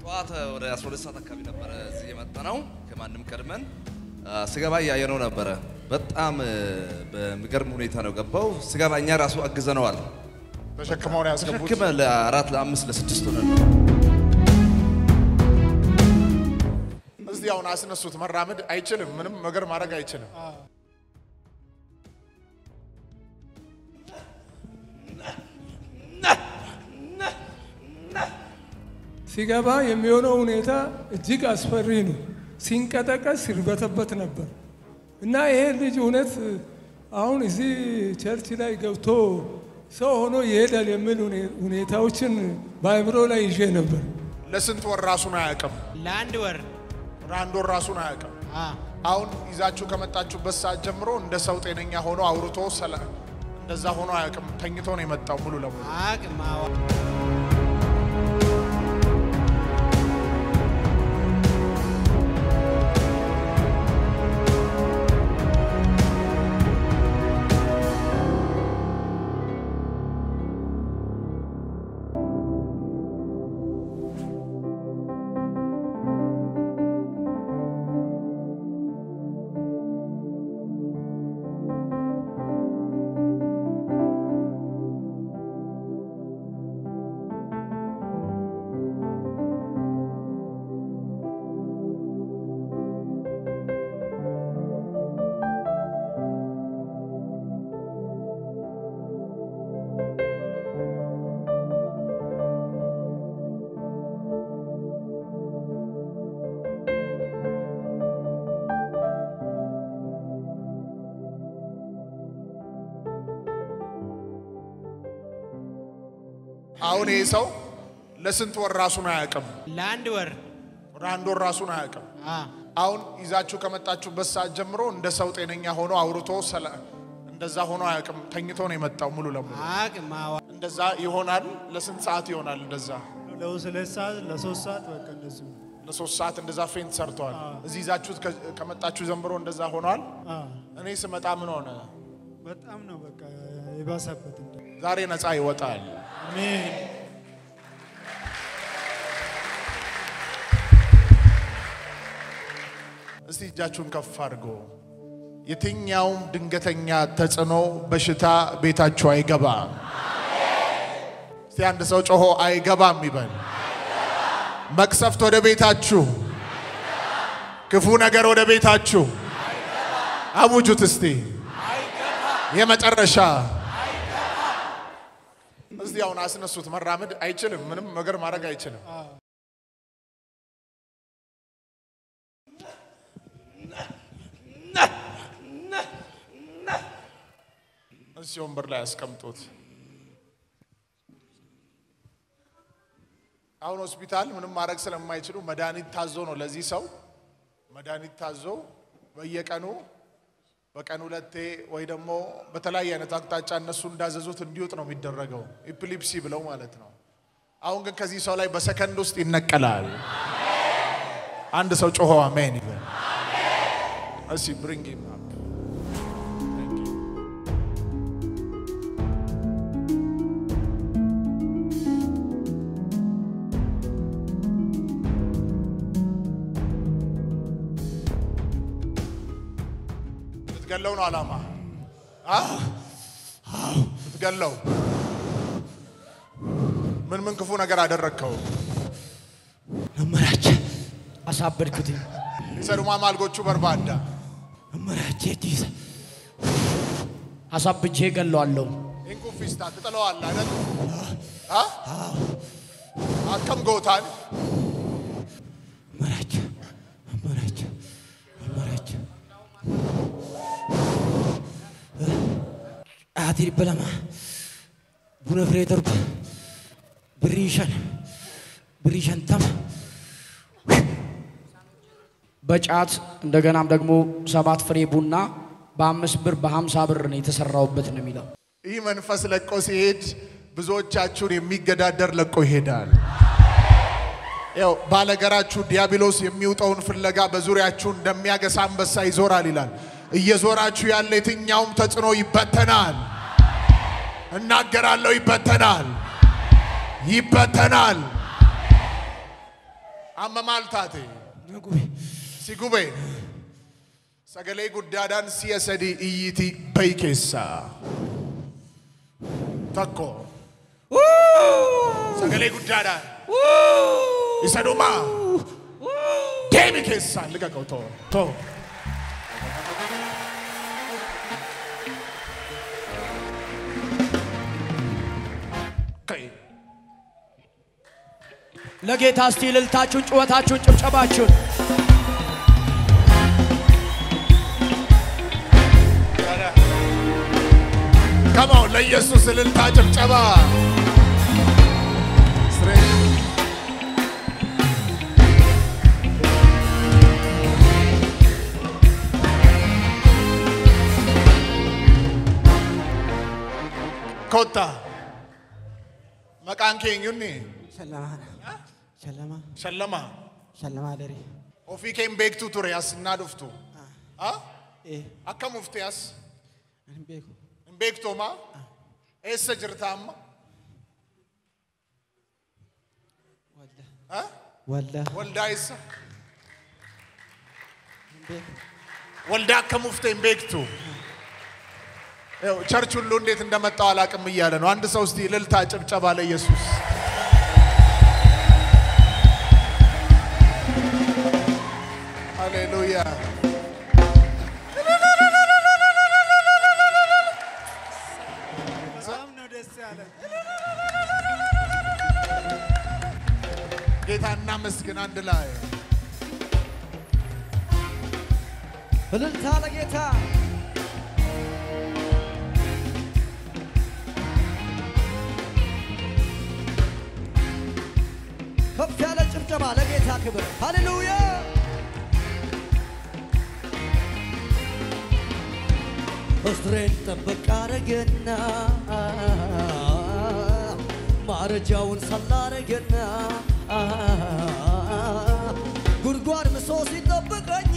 ጠዋት ወደ 12 ሰዓት አካባቢ ነበረ እዚህ የመጣ ነው። ከማንም ቀድመን ስገባ እያየነው ነበረ። በጣም በሚገርም ሁኔታ ነው ገባው። ስገባ እኛ ራሱ አግዘነዋል። ተሸክመው ነው ያስገቡት። ተሸክመ ለአራት ለአምስት ለስድስት ሆነን እዚህ አሁን አስነሱት። መራመድ አይችልም። ምንም ነገር ማድረግ አይችልም። ሲገባ የሚሆነው ሁኔታ እጅግ አስፈሪ ነው። ሲንቀጠቀስ ሲርበተበት ነበር እና ይሄ ልጅ እውነት አሁን እዚህ ቸርች ላይ ገብቶ ሰው ሆኖ ይሄዳል የሚል ሁኔታዎችን በአእምሮ ላይ ይዤ ነበር። ለስንት ወር ራሱን አያውቅም። ለአንድ ወር ለአንድ ወር ራሱን አያውቅም። አ፣ አሁን ይዛችሁ ከመጣችሁበት ሰዓት ጀምሮ እንደ ሰው ጤነኛ ሆኖ አውርቶ ሰላ እንደዛ ሆኖ አያውቅም። ተኝቶ ነው የመጣው ሙሉ ለሙሉ። አቅም አዋ አሁን ይህ ሰው ለስንት ወር ራሱን አያውቅም። ለአንድ ወር ወደ አንድ ወር ራሱን አያውቅም። አ፣ አሁን ይዛችሁ ከመጣችሁበት ሰዓት ጀምሮ እንደ ሰው ጤነኛ ሆኖ አውርቶ ሰላ እንደዛ ሆኖ አያውቅም። ተኝቶ ነው የመጣው ሙሉ ለሙሉ። አቅም አዋ እንደዛ ይሆናል። ለስንት ሰዓት ይሆናል? እንደዛ ለሁለት ሰዓት ለሶስት ሰዓት በቃ እንደሱ ለሶስት ሰዓት እንደዛ ፌንት ሰርተዋል። እዚህ ይዛችሁት ከ- ከመጣችሁ ጀምሮ እንደዛ ሆኗል። አዎ፣ እኔ ስመጣ ምን ሆነ? በጣም ነው በቃ የባሰበት። እንደ ዛሬ ነፃ ይወጣል። አሜን እስቲ እጃችሁን ከፍ አድርጎ የትኛውም ድንገተኛ ተጽዕኖ በሽታ ቤታችሁ አይገባም። እስቲ አንድ ሰው ጮሆ አይገባም ይበል። መቅሰፍት ወደ ቤታችሁ፣ ክፉ ነገር ወደ ቤታችሁ አውጁት እስቲ የመጨረሻ እስቲ አሁን አስነሱት። መራመድ አይችልም። ምንም ነገር ማድረግ አይችልም። እዚህ ወንበር ላይ ያስቀምጡት። አሁን ሆስፒታል ምንም ማድረግ ስለማይችሉ መድኃኒት ታዞ ነው ለዚህ ሰው መድኃኒት ታዞ በየቀኑ በቀን ሁለቴ ወይ ደግሞ በተለያየ አይነት አቅጣጫ እነሱ እንዳዘዙት እንዲወጥ ነው የሚደረገው፣ ኢፕሊፕሲ ብለው ማለት ነው። አሁን ግን ከዚህ ሰው ላይ በሰከንድ ውስጥ ይነቀላል። አንድ ሰው ጮሆ አሜን ይበል። እሺ ብሪንግ ሂም አፕ ልትገለው ነው አላማ አ? ልትገለው ምን ምን ክፉ ነገር አደረግከው? መመራቸ አሳበድኩትኝ ሰዱማ ማልጎቹ በርባዳ መመራቸ ዲስ አሳብቼ ገለዋለሁ። ኢንኩፊስታ ትጥለዋለህ አይደል? አ? አከም ጎታን መመራቸ መመራቸ መመራቸ አቲ በለማ ቡነ ፍሬ ተርኩ ብሪሸን ብሪሸን ተማ በጫት እንደገናም ደግሞ ሰባት ፍሬ ቡና በአምስት ብር በሀምሳ ብር ነው የተሰራውበት ነው የሚለው። ይህ መንፈስ ለቆ ሲሄድ ብዙዎቻችሁን የሚገዳደር ለቆ ይሄዳል። ያው ባለገራችሁ ዲያብሎስ የሚውጠውን ፍለጋ በዙሪያችሁ እንደሚያገሳ አንበሳ ይዞራል ይላል። እየዞራችሁ ያለ የትኛውም ተጽዕኖ ይበተናል። እናገራለሁ፣ ይበተናል፣ ይበተናል። Amma maal taate? Si gube. Sagalee guddaadhaan si'a sadii iyyiti bayi keessaa. Tokko. Sagalee guddaadhaan. Isa dhumaa. Deemi keessaa liqa qabu too. Too. Ka'e. ለጌታ እስቲ እልልታችሁን፣ ጩኸታችሁን፣ ጭብጨባችሁን ከማው ለኢየሱስ እልልታ ጭብጨባ። ኮታ መቃን ኬኙኒ Shallama. Shallama. ሸለማ Shallama dare. ofii keen beektu ture as innaa dhuftu Ah? Eh, akkam ufte as hin beeku. hin beektooma eessa jirta amma Walda. Ah? Walda. waldaa eessa Hin beeku. waldaa akkam ufte hin beektu ይኸው ቸርች ሁሉ እንዴት እንደመጣው አላቅም እያለ ነው። አንድ ሰው እስቲ እልልታ ጭብጨባ ለኢየሱስ። ሃሌሉያ። በጣም ነው ደስ ያለን። ጌታ እናመስግን አንድ ላይ እልልታ ለጌታ ከፍ ያለ ጭብጨባ ለጌታ ክብር ሃሌሉያ እስሬን ጠብቅ አረገና ማረጃውን ሰላረገና ጉድጓድ ምሶ ሲጠብቀኝ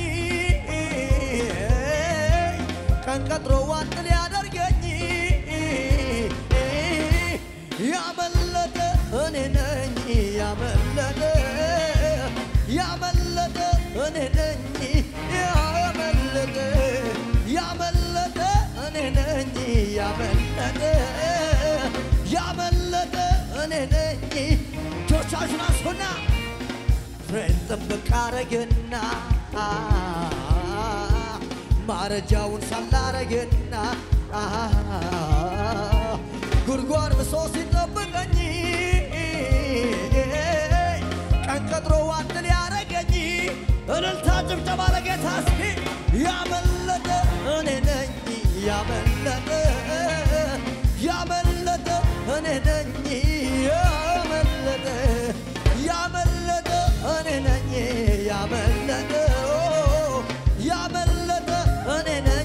ቀን ቀጥሮ ዋጥ ሊያደርገኝ ያመለጠ እኔ ነኝ ያመለጠ ያመለጠ እኔ ነኝ ያመለጠ ያመለጠ እኔ ነኝ ያመለጠ ያመለጠ እኔ ነኝ ጆቻችሁን አስፉና ፍሬን ጥብቅ አረገና ማረጃውን ሳላረገና ጉድጓድ ብሶ ሲጠብቀኝ ቀን ቀጥሮ ዋጥ ሊያረገኝ እልልታ ጭብጨባ ለጌታ እስኪ ያመለጠ እኔ ነኝ ያመለጠ ያመለጠ እኔ ነኝ ያመለጠ ያመለጠ እኔ ነኝ ያመለጠ ያመለጠ እኔ ነኝ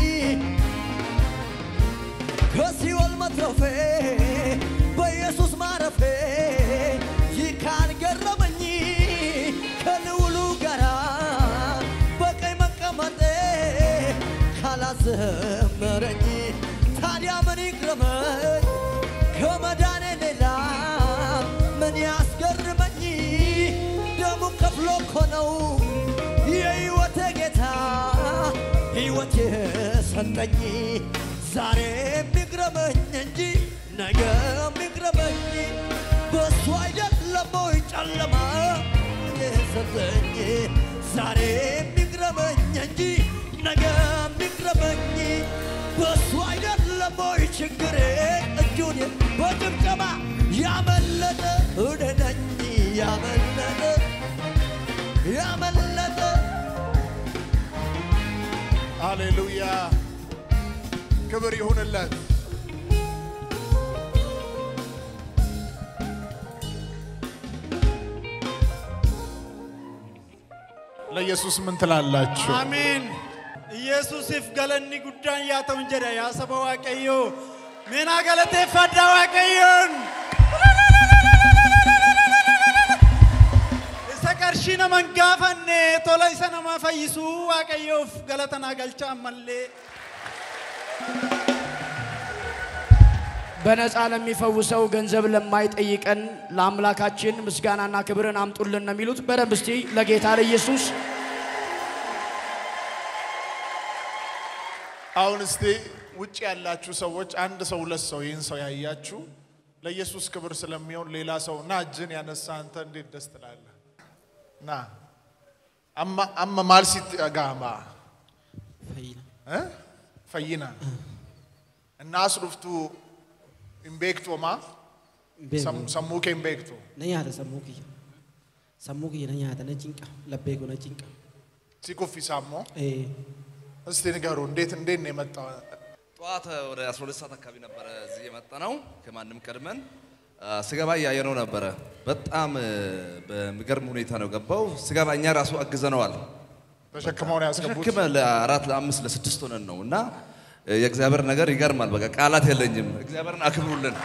ከሲኦል መትረፌ በኢየሱስ ማረፌ ይህ ካልገረመኝ ከልውሉ ጋራ በቀኝ መቀመጤ ካላዘመረኝ ታዲያ ምን ይግረመኝ? ከመዳኔ ሌላ ምን ያስገርመኝ? ደሙን ከፍሎ እኮ ነው የሕይወቴ ጌታ ሕይወት የሰጠኝ ዛሬ የሚግረመኝ እንጂ ነገ የሚግረመኝ በሱ አይደለም ወይ ጨለማ የሰጠኝ ዛሬ የሚግረመኝ እንጂ ነገ የሚግረመኝ በሱ አይደለም ወይ ችግሬ እጁን በጭብጨባ ያመለጠ እኔ ነኝ ያመለጠ ያመለጠ ሃሌሉያ ክብር ይሁንለት። ለኢየሱስ ምን ትላላችሁ? አሜን። ኢየሱሲፍ ገለኒ ጉዳን ያተውን ጀዳ ያሰበ ዋቀዮ ሜና ገለቴ ፈዳ ዋቀዮን isa qarshii naman gaafanne tola isa nama fayyisuu waaqayyoof galata naa galcha ammallee በነፃ ለሚፈውሰው ገንዘብ ለማይጠይቀን ለአምላካችን ምስጋናና ክብርን አምጡልን ነው የሚሉት። በደንብ እስቲ ለጌታ ለኢየሱስ አሁን እስቲ ውጭ ያላችሁ ሰዎች አንድ ሰው ሁለት ሰው ይህን ሰው ያያችሁ ለኢየሱስ ክብር ስለሚሆን ሌላ ሰው ና እጅን ያነሳ አንተ እንዴት ደስ ትላለህ? ና አማ አማ ማልሲት ጋማ Fayyina. እ? ፈይና እና አስሩፍቱ ኢምቤክቶማ Hin beeku. ሰሙኬ ኢምቤክቶ Na nyaata sammuu kiyya. Sammuu kiyya na nyaata na cinqa. Laphee koo na cinqa. ሲኩፊሳሞ Eh, እስቲ ንገሩ እንዴት እንዴት ነው የመጣው? ጠዋት ወደ 12 ሰዓት አካባቢ ነበረ እዚህ የመጣ ነው። ከማንም ቀድመን አ፣ ስገባ እያየነው ነበረ። በጣም እ፣ በሚገርም ሁኔታ ነው ገባው። ስገባ እኛ ራሱ አግዘነዋል። ተሸክመው ነው ያስገቡት። ተሸክመ ለአራት ለአምስት ለስድስት ሆነን ነው እና እ፣ የእግዚአብሔር ነገር ይገርማል። በቃ ቃላት የለኝም። እግዚአብሔርን አክብሩልን።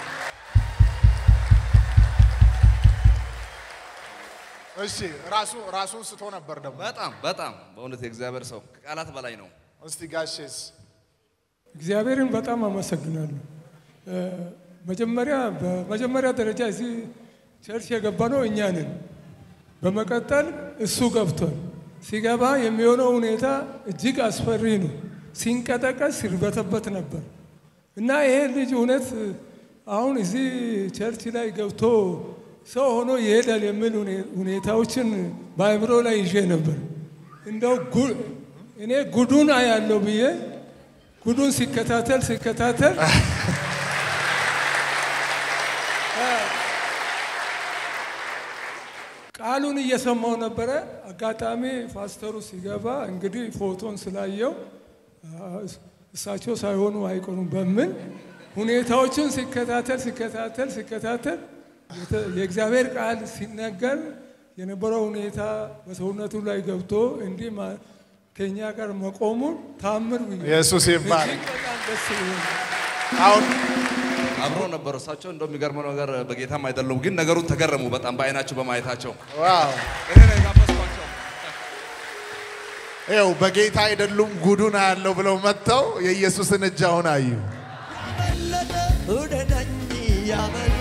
እሺ ራሱ ራሱን ስቶ ነበር ደግሞ። በጣም በጣም በእውነት የእግዚአብሔር ሰው ከቃላት በላይ ነው። እስቲ ጋሼስ እግዚአብሔርን በጣም አመሰግናለሁ። እ፣ መጀመሪያ በመጀመሪያ ደረጃ እዚህ ቸርች የገባ ነው እኛ ነን። በመቀጠል እሱ ገብቷል። ሲገባ የሚሆነው ሁኔታ እጅግ አስፈሪ ነው። ሲንቀጠቀስ ሲርበተበት ነበር እና ይሄ ልጅ እውነት አሁን እዚህ ቸርች ላይ ገብቶ ሰው ሆኖ ይሄዳል የሚል ሁኔ- ሁኔታዎችን በአእምሮ ላይ ይዤ ነበር። እንደው ጉ- እኔ ጉዱን አያለው ብዬ ጉዱን ሲከታተል ሲከታተል ቃሉን እየሰማው ነበረ። አጋጣሚ ፓስተሩ ሲገባ እንግዲህ ፎቶን ስላየው አ፣ እሳቸው ሳይሆኑ አይቀሩም በምን ሁኔታዎችን ሲከታተል ሲከታተል ሲከታተል የተ- የእግዚአብሔር ቃል ሲነገር የነበረው ሁኔታ በሰውነቱ ላይ ገብቶ እንዲህ ማ- ከእኛ ጋር መቆሙን ታምር ብዬ ኢየሱስ ይባል። እጅግ በጣም ደስ ብሎኛል። አሁን አብሮ ነበሩ እሳቸው። እንደው የሚገርመው ነገር በጌታም አይደሉም፣ ግን ነገሩን ተገረሙ በጣም በአይናቸው በማየታቸው። ዋው እኔ ነው የጋበዝኳቸው። ይኸው በጌታ አይደሉም ጉዱን አያለው ብለው መጥተው የኢየሱስን እጅ አሁን አዩ። ያመለጠ እኔ ነኝ ያመለጠ